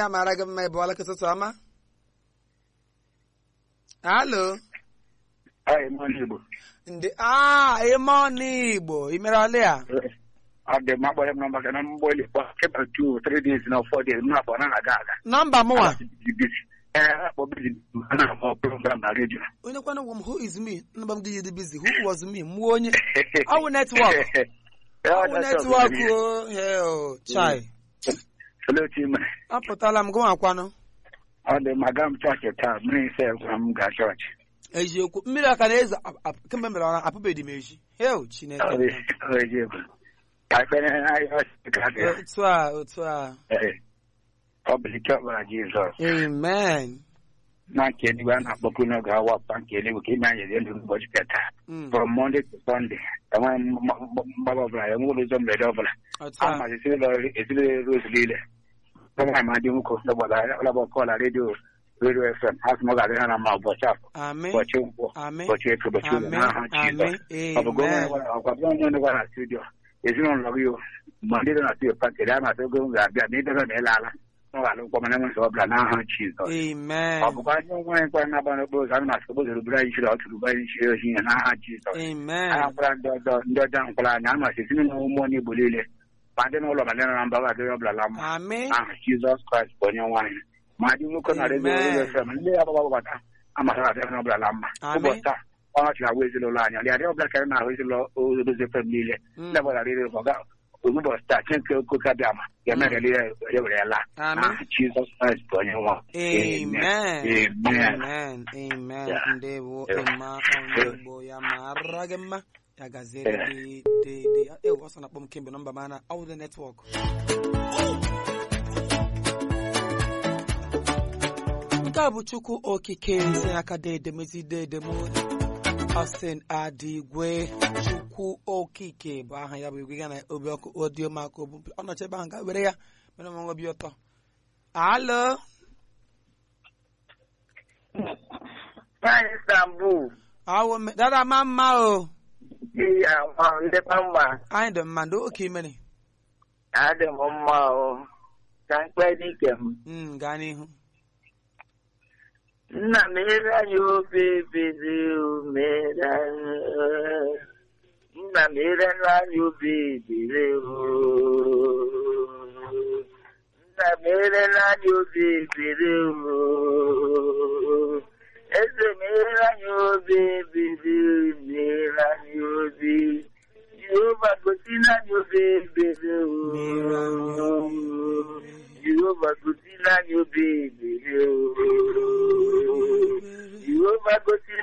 ya mara gị mma ịbụọla kịtụtụ ọma alo Anyị nọ n'Igbo. ndị a ime ọnụ igbo imerọla ya Ọ dị mma gbara m nọmba gị na mgbọli kpọ keba two three days na four days m na-akpọ na aga aga. nọmba mụnwa Ee, akpọ bizi a na-akpọ program na redio. onye kwana gwa m who is me nọmba m dị dị busy who was me mụọ onye Ọ bụ netwọk. ọ bụ netwọk o hell chai Olee otu ị mere? apụtala m gụnwa akwanụ Ọ dị mma gaa m chọọchị taa mmiri ise gwa m gaa chọọchị. eziokwu mmiri aka na-ezo ap- ap- kemgbe mere ọra apụbeghị m eji hell chineke Ọ dị ọ dị egwu. Ka ekpere anyị ọchị ka dị. otu a otu a Ee. Ọ bụ ike ọbara Jizọs. amen Na nke eluigwe a na-akpọkwu n'oge awa ọpa nke eluigwe ka ime anyị elu ụbọchị nke taa. Mm, from Monday to Sunday. Enweghị mgbaba ọbụla, enweghị ụzọ mberede ọbụla. otu a Ama ezinụlọ Rose niile. Enweghị ma dị nwoke ọgbara ọlaba ọkọọla redio redio FM. Ha sị m ọ ga-adị ha na mma ụbọchị afọ, amen ụbọchị nkwọ, amen ụbọchị eke, ụbọchị ụlọ amen n'aha Jizọs. amen Ọ bụ gị onye amen gwara- ọkwa gị onye gwara na studio. Ezinụlọ gị o, ma ndị dị na studio pakịrị a na-atụ ogo m ga-abịa na ịdebe na ịla ala. Ọ ga-alụ nkwọ mana enweghị ọbụla n'aha Jizọs. amen Ọ bụkwa ndị nwere nkwa na-agba n'okporo ụzọ a na-asị okporo ụzọ rubere anyị chiri ọ tụrụ anyị chiri ohi ya n'aha Jizọs. amen a nkwara ndị ọjọọ ndị ọjọọ nkwara anyị a masị ezinụlọ ụmụ onye Igbo niile ma ndị n'ụlọ ma ndị nọ na mba ga-adịrị ọbụla la mma amen aha Jizọs Kraịst bụ onye nwaanyị ma dị nwoke na redio Amen. redio FM ndị ya gbagba gbata amasịra adịrị ọbụla la mma Amen. ụbọchị taa ọ chịrị agwa ezinụlọ anyị ọlị adịrị ọbụla karịrị na-ahụ ezinụlọ odozi FM niile Mm. ndị ọbụla riri ọga ụbọchị taa chineke okoke abịa ma ya mere niile ya were ya laa Amen. aha Jizọs Kraịst bụ onye nwa amen Amen. amen amen Yeah. ndewo Yeah. ịma onye igbo ya mara gị mma ya gaziere gị dede ewu ọsọ na-akpọ m kemgbe nọmba mana ọ bụ the netwọk nke a bụ chukwu okike si aka dedemezi dedem Austin Adigwe chukwu okike bụ aha ya bụ igwe ya na obi ọkụ odiyo maka obu ọ nọchi ebe ahụ ga were ya mere m obi ụtọ alo Nwaanyị Istanbul awo me- dada ma mma o dị ya nwa ndekwa mma anyị dị mma ndị oke imere adị m mma o ka mkpe dike m Mm, gaa n'ihu nna m ere anyị obi ebere o mere anyị nna m ere anyị obi ebere o nna m ere anyị obi ebere o eze m ere anyị obi ebere o mere anyị obi Jehova gosi anyị obi ebere Mere anyị o obi Jehova gosi anyị obi ebere o Jehova gosi